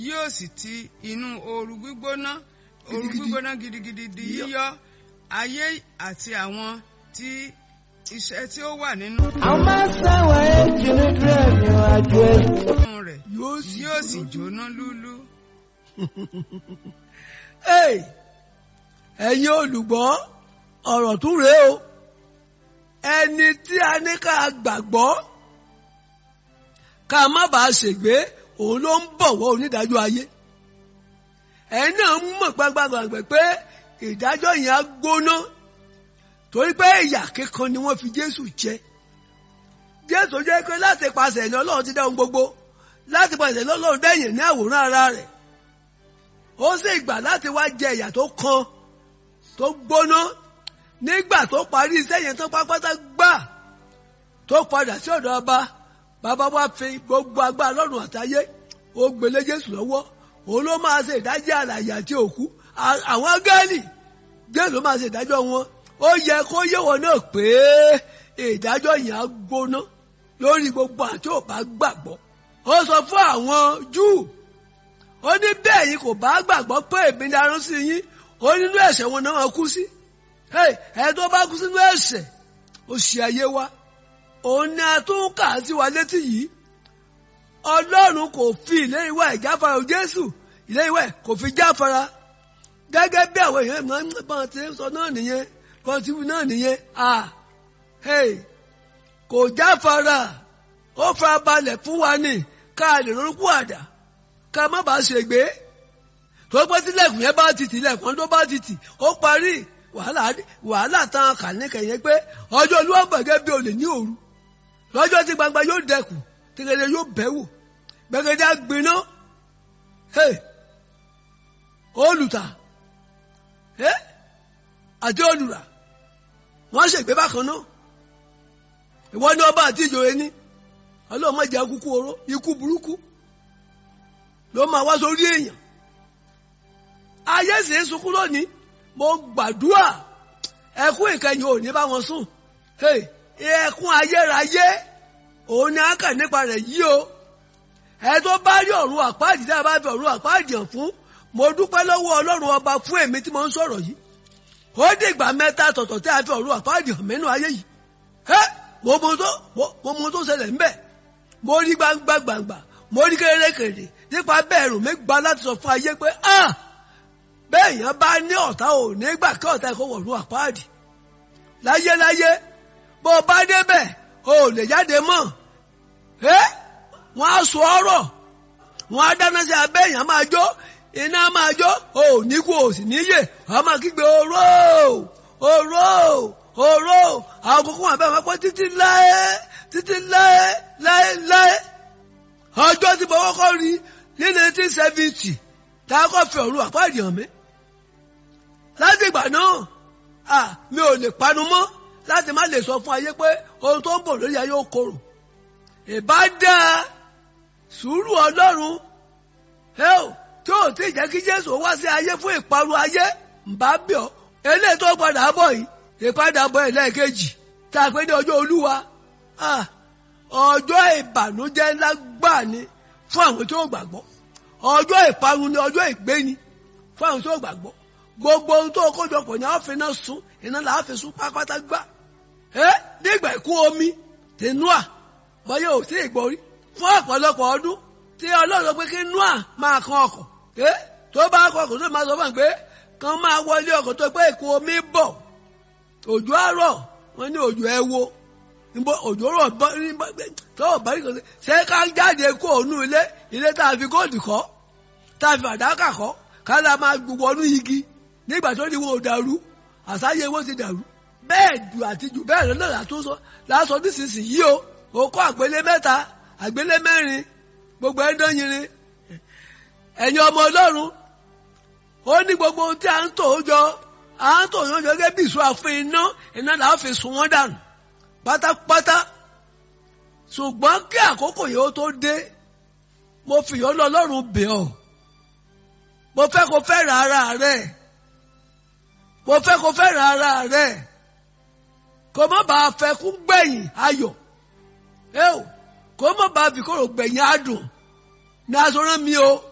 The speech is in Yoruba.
yóò sì ti inú ooru gbígbóná ooru Gidigidi. gbígbóná gidigidi di Yíyọ. yíyọ ayé àti àwọn tí iṣẹ́ tí ó wà nínú amasawa ejiri dịrị ajụ ezi rẹ̀ yóò sì yóò sì jóná lúlú. Hey! ẹ̀yin olùgbọ́ ọ̀rọ̀ tún rèé o ẹni tí a ní ká gbàgbọ́ ká má bàa ṣègbé òun ló ń bọ̀wọ́ onídàájọ́ ayé ẹ̀yin náà ń mọ̀ gbàgbàgbà pé ìdájọ́ yẹn á gbóná torí pé ìyà kíkan ni wọ́n fi Jésù jẹ Jésù jẹ́ pé láti pàṣẹ ẹ̀yìn Ọlọ́run ti dá ohun gbogbo láti pàṣẹ ẹ̀yìn Ọlọ́run dẹ́yìn ní àwòrán ara rẹ̀ ó sì gbà láti wá jẹ ìyà tó kan tó gbóná nígbà tó parí iṣẹ́ yẹn tó pápátá gbà tó padà sí ọ̀dọ̀ ọba bàbá wa fi gbogbo agbára lọ́rùn àtayé ó gbélé Jésù lọ́wọ́ òun ló máa ṣe ìdájọ́ àlàyé àti òkú À- àwọn gáàlì Jésù ló máa ṣe ìdájọ́ wọn ó yẹ kó yé wọn náà pé ìdájọ́ yẹn á gbóná lórí gbogbo àti ò bá gbàgbọ́ ó sọ fún àwọn Júù ó ní bẹ́ẹ̀ yìí kò bá gbàgbọ́ pé èmi ni arán sí yín ó nínú ẹ̀ṣẹ̀ wọn náà kú sí Hey, ẹ tó bá kú sínú ẹ̀ṣẹ̀ ó ṣe ayé wa òun ni a tún kà á sí wa létí yìí ọlọ́run kò fi ìlérí wa ìjáfara o jésù ìlérí wa kò fi jáfara gẹ́gẹ́ bí àwọn èèyàn máa ń bá ti sọ náà nìyẹn bá ti wí náà nìyẹn ah hey kò jáfara ó fara balẹ̀ fún wa ní ká lè ronúkú àdá ká má bàa ṣègbé tó pẹ́ tílẹ̀kùn yẹn bá ti tì ilẹ̀kùn tó bá ti tì ó parí wàhálà wàhálà tán kàníkẹ̀ yẹn pé ọjọ́ olúwa gbẹ̀gẹ́ bí olè ní òru lọ́jọ́ tí gbangba yóò dẹkùn tẹ́gẹ́dẹ́ yóò bẹ̀wò gbẹ̀gẹ́dẹ́ á gbiná hey, olùtà hey, àti olùrà wọ́n ṣègbé bákan náà ìwọ ní ọba àti ìjòyè ní ọlọ́run má jẹ́ kúkú oró ikú burúkú ló máa wá sórí èèyàn ayé sì ń sunkún lónìí mo gbàdúrà ẹkún ìkẹyìn ò ní bá wọn sùn Hey, ẹkún ayérayé òun ni a kà nípa rẹ̀ yìí o ẹ tó bá rí ọ̀run àpáàdì tí a bá fi ọ̀run àpáàdì hàn fún mo dúpẹ́ lọ́wọ́ ọlọ́run ọba fún èmi tí mo ń sọ̀rọ̀ yìí ó dìgbà mẹ́ta tọ̀tọ̀ tí a fi ọ̀run àpáàdì hàn mẹ́nu ayé yìí ẹ mo mọ tó mo mo mọ tó ṣẹlẹ̀ ńbẹ̀ mo rí gbangba gbangba mo rí kérékèrè nípa bẹ́ẹ̀ rùn mi gba láti sọ fún ayé pé ah bẹ́ẹ̀ yẹn bá ní ọ̀tá ò ní gbà kí ọ̀tá ẹ̀kọ́ wọ̀lú àpáàdì láyéláyé bó o bá débẹ̀ o ò lè jáde mọ́ ẹ́ wọ́n á sọ ọ̀rọ̀ wọ́n á dáná sí abẹ́ èèyàn máa jó iná máa jó o ò ní kú o sì níyè wọ́n á máa kígbe oró oró oró àwọn kókó wọn abẹ́ wọn pẹ́ títí láé títí láé láé láé ọjọ́ tí mo kọ́kọ́ rí ní nineteen seventy tá a kọ́ fi ọ̀run àpáàdì hàn mí láti ìgbà náà ah mi ò lè panu mọ́ láti má lè sọ fún ayé pé ohun tó ń bọ̀ lórí ayé ó korò ìbá dáa sùúrù ọlọ́run hell tí ò tí ì jẹ́ kí jésù wá sí ayé fún ìparun ayé ǹbá bẹ̀ ọ́ eléyìí tó padà bọ̀ yìí ìpadàbọ̀ ẹlẹ́ẹ̀kejì tá a pé ní ọjọ́ olúwa ah ọjọ́ ìbànújẹ́ ńlá gbà ní fún àwọn tí ó gbàgbọ́ ọjọ́ ìparun ni ọjọ́ ìgbéni fún àwọn tí ó gbàgbọ́ gbogbo ohun tó kójọpọ̀ ní àáfin náà sún iná là á fi sún pápátá gbà ẹ nígbà ìkún omi tí Nóà bọ́yá ò tí ì gbọ́rí fún ọ̀pọ̀lọpọ̀ ọdún tí ọlọ́run pé kí Nóà máa kan ọkọ̀ ẹ tó bá kọ ọkọ̀ tó máa sọ fún un pé kan máa wọlé ọkọ̀ tó pé ìkún omi bọ̀ òjò àárọ̀ wọn ní òjò ẹ wo níbo òjò rọ̀ tọ́wọ̀ bá rí kan ṣé ká jáde kó ònú ilé ilé tá a fi góòdù kọ́ tá a fi fàdákà kọ́ ká la máa wọnú igi nígbà tó ní wọn ò dàrú àsáyé wọn ti dàrú bẹ́ẹ̀ dù àti jù bẹ́ẹ̀ lọ́nà látúnṣọ lásọ nísinsìnyí o ó kọ́ àgbélé mẹ́ta àgbélé mẹ́rin gbogbo ẹ̀ dányìnrín ẹ̀yin ọmọ ọlọ́run ó ní gbogbo ohun tí a ń tò ó jọ à ń tò ó jọ gẹ́gẹ́ bí ìṣó àfin iná iná làá fi sun wọ́n dànù pátápátá ṣùgbọ́n kí àkókò yìí ó tó dé mo fìyọ́ lọ ọlọ́run bẹ̀ ọ́ mo fẹ́ kó fẹ́ràn ara rẹ̀ mo fẹ́ kó fẹ́ràn ara rẹ̀ kó má bàa fẹ́ kú gbẹ̀yìn ayọ̀ ẹ o kó má bàa fi kóró gbẹ̀yìn adùn ní aṣọ rán mi o